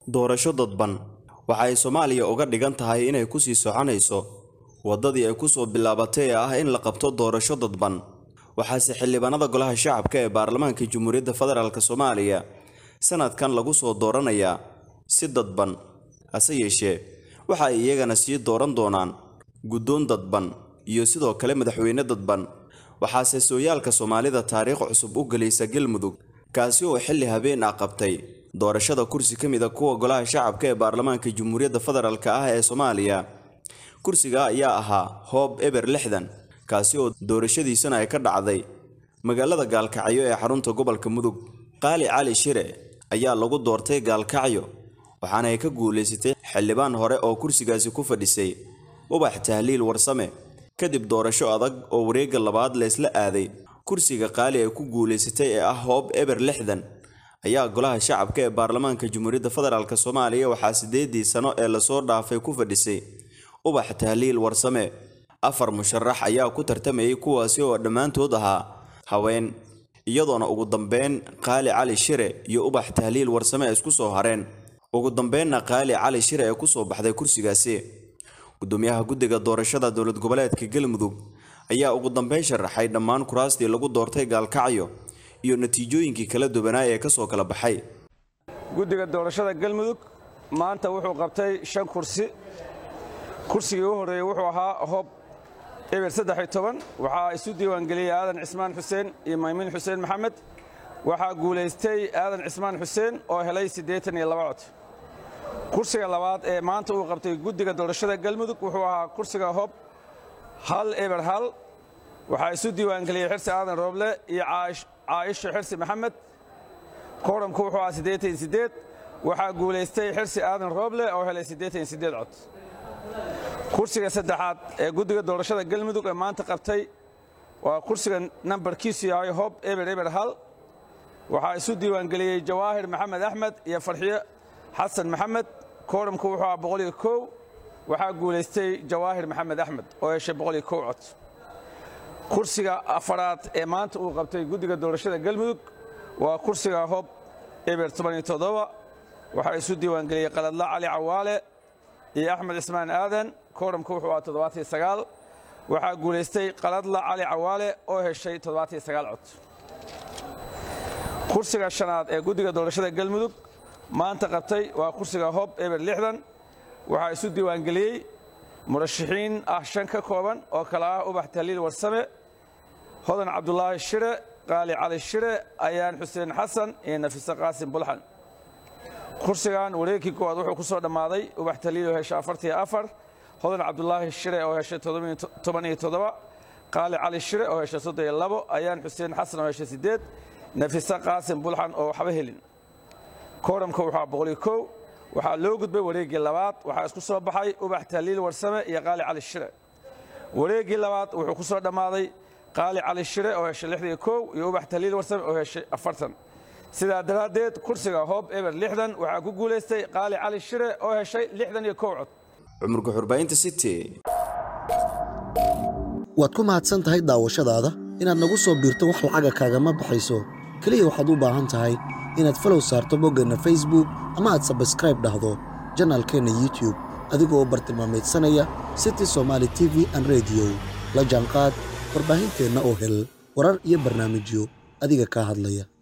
doorasho dadban waxa ay soomaaliya uga dhigan tahay inay kusii soconayso waddadii ay kusoo bilaabatay ee ah in la qabto doorasho dadban waxaase xildhibaanada golaha shacabka ee baarlamaanka jamhuuriyadda federaalk soomaaliya sanadkan lagu soo dooranayaa si dadban hase yeeshee waxa ay iyagana sii dooran doonaan guddoon dadban iyo sidoo kale madaxweyne dadban waxaase sooyaalka soomaalida taariikh cusub u gelaysa galmudug kaasi oo xilli habeen ah qabtay doorashada kursi ka mid a kuwa golaha shacabka ee baarlamaanka jamhuuriyadda federaalk ah ee soomaaliya kursiga ayaa ahaa hoob eber lixdan kaasi oo doorashadiisana ay ka dhacday magaalada gaalkacyo ee xarunta gobolka mudug qaali cali shire ayaa lagu doortay gaalkacyo waxaana ay ka guulaysatay xildhibaan hore oo kursigaasi ku fadhisay ubax tahliil warsame kadib doorasho adag oo wareegga labaad leysla aaday kursiga qaali ay ku guulaysatay ee ah hoob eber lixdan ayaa golaha shacabka ee baarlamaanka jamhuuriyadda federaalk soomaaliya waxaa siddeedii sano ee lasoo dhaafay ku fadhisay ubax tahliil warsame afar musharax ayaa ku tartamayay kuwaasi oo dhammaantood ahaa haween iyadoona ugu dambeyn qaali cali shire iyo ubax tahliil warsame isku soo hareen ugu dambeynna qaali cali shire ee kusoo baxday kursigaasi gudoomiyaha guddiga doorashada dowlad goboleedka galmudug ayaa ugu dambeyn sharaxay dhammaan kuraastii lagu doortay gaalkacyo iyo natiijooyinkii kala duwanaa ee kasoo kala baxay guddiga doorashada galmudug maanta wuxuu qabtay shan kursi kursigii u horreeyey wuxuu ahaa hoob eber saddex-iyo toban waxaa isu diiwaangeliyey aadan cismaan xuseen iyo maymiin xuseen maxamed waxaa guulaystay aadan cismaan xuseen oo helay siddeetan iyo laba cod kursiga labaad ee maanta uu qabtay guddiga doorashada galmudug wuxuu ahaa kursiga hoob hal eber hal waxaa isu diiwaangeliyey xirsi aadan rooble iyo caayisho xirsi maxamed kooramku wuxuu ahaa siddeetan iyo siddeed waxaa guulaystay xirsi aadan rooble oo helay siddeetan iyo siddeed cod kursiga saddexaad ee guddiga doorashada galmudug ee maanta qabtay waa kursiga nambarkiisu yahay hob eber eber hal waxaa isu diiwaangeliyey jawaahir maxamed axmed iyo farxiyo xasan maxamed kooramku wuxuu ahaa boqol iyo kow waxaa guulaystay jawaahir maxamed axmed oo heshay boqol iyo kow cod kursiga afaraad ee maanta uu qabtay guddiga doorashada galmudug waa kursiga hob eber toban iyo toddoba waxaa isu diiwaangeliyey qaladla cali cawaale iyo axmed cismaan aadan kooramku wuxuu ahaa toddobaatiyo sagaal waxaa guulaystay qaladla cali cawaale oo heshay toddobaatiyo sagaal cod kursiga shanaad ee guddiga doorashada galmudug maanta qabtay waa kursiga hob eber lixdan waxaa isu diiwaangeliyey murashaxiin ah shan ka kooban oo kale ah ubax tahliil warsame hodan cabdulaahi shire qaali cali shire ayaan xuseen xasan iyo nafise qaasim bulxan kursigan wareegkii koowaad wuxuu ku soo dhammaaday ubax taliil oo heshay afartiyo afar hodan cabdulaahi shire oo heshay toban iyo toddoba qaali cali shire oo heshay soddon iyo labo ayaan xuseen xasan oo heshay siddeed nafise qaasim bulxan oo waxba helin kooramka wuxuu boqol iyo kow waxaa loo gudbay wareeggii labaad waxaa isku soo baxay ubax taliil warsame iyo qaali cali shire wareeggii labaad wuxuu ku soo dhammaaday qaali cali shire oo heshay lixdan iyo kow iyo ubax taliil warsame oo heshay afartan sidaa daraaddeed kursiga hoob eber lixdan waxaa ku guulaystay qaali cali shire oo heshay lixdan iyo kow cod cumar guxurbaynta city waad ku mahadsan tahay daawashadaada inaad nagu soo biirto wax lacaga kaagama baxayso keliya waxaad u baahan tahay inaad falow saarto boggeenna facebook ama aad sabskraib dhahdo janaalkeenna youtube adigoo u bartilmaamaydsanaya city somaali t v an rediyo la jaanqaad warbaahinteenna oo hel warar iyo barnaamijyo adiga kaa hadlaya